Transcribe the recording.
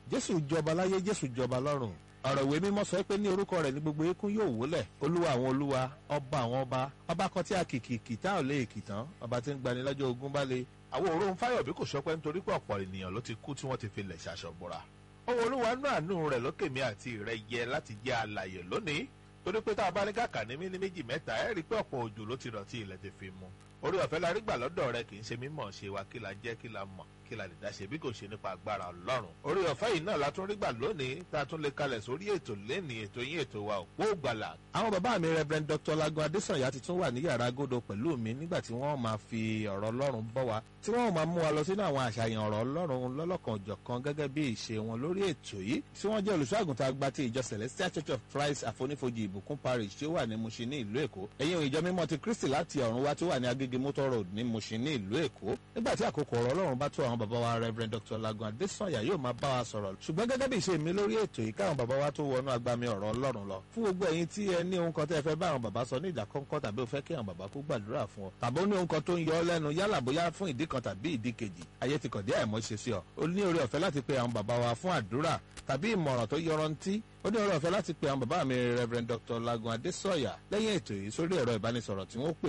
jésù jọba láyé jésù jọba lọ́run ọ̀rọ̀ ìwé mímọ́ sọ pé ní orúkọ rẹ̀ ní gbogbo eékún yóò wólẹ̀ olúwa àwọn olúwa ọba àwọn ọba ọba kan tí a kìkì kìtá ò lè kìtàn ọba tí ń gbani lọ́jọ́ ogun bá le. àwọn òórùn fáyọ̀bí kò sọpẹ́ nítorí pé ọ̀pọ̀ ènìyàn ló ti kú tí wọ́n ti fi lẹ̀ ṣaṣọ bora. ohun olúwa nú àánú rẹ̀ lókè mi àti rẹ̀ yẹ láti jẹ́ alàyè lónìí torí pé tá a bá ní kàkà ní mí ní méjì mẹ́ta ẹ̀ rí pé ọ̀pọ̀ òjò ló ti rọ̀ tí ilẹ̀ ti fi mu. orí ọ̀fẹ́ la rí gbà lọ́dọ̀ rẹ kì í ṣe mímọ̀ ṣe wa kí la jẹ́ kí la mọ̀ kí la lè dá ṣe bí kò ṣe nípa agbára ọlọ́run. orí ọ̀fẹ́ yìí náà la tún rí gbà lónìí tá a tún lè kalẹ̀ sórí ètò lẹ́nìí ètò yín ètò wa òpó gbàlà. àwọn bàbá mi reverend dr lagun adesanya ti tún wà ní yàrá agodo pẹ̀lú mi nígbà tí wọ́n máa fi ọ̀rọ̀ ọlọ́run bọ́ wa tí wọ́n máa mú wa lọ sínú àwọn àṣàyàn ọ̀rọ̀ ọlọ́run lọ́lọ́kan òjọ̀kan gẹ́gẹ́ bí ìṣe wọn lórí ètò yìí tí wọ́n jẹ́ olùṣọ́àgùntàn àgbà ti ìjọ celestial church of christ àfonífojì ìbùkún parish tí ó wà ní mushin ní ìlú èkó ẹ̀yìn ìjọ mímọ́ ti kristi láti ọ̀run wá tí ó wà ní agége motor road ní mushin ní ìlú èkó nígbà tí àkókò ọ̀rọ̀ ọlọ́run bá tó àwọn bàbá wa reverend dr lagun adesanya yóò máa bá wa sọ̀rọ̀ ṣùgbọ́n gẹ́gẹ́ bí ìṣe mi lórí ètò yìí káwọn bàbá wa tó wọnú agbami ọ̀rọ̀ ọlọ́run lọ fún gbogbo ẹ̀yin tí ẹ ní ohun kan tẹ́ ẹ fẹ́ bá àwọn bàbá sọ ní ìdákọ́ńkọ́ tàbí ó fẹ́ kí àwọn bàbá kó gbàdúrà fún ọ tàbí ó ní ohun kan tó ń yọ ọ lẹ́nu yálà bóyá fún ìdí kan tàbí ìdí kejì ayé ti kọ̀dí àìmọ́ ṣe sí ọ ó ní oore ọ̀fẹ́ láti pe àwọn bàbá wa fún àdúrà tàbí ìmọ̀ràn tó yọrantí ó ní oore ọ̀fẹ́ láti pe àwọn bàbá mi reverend dr lagun adesanya lẹ́yìn ètò yìí sórí ẹ̀rọ ìbánisọ̀rọ̀ tí wọ́n pè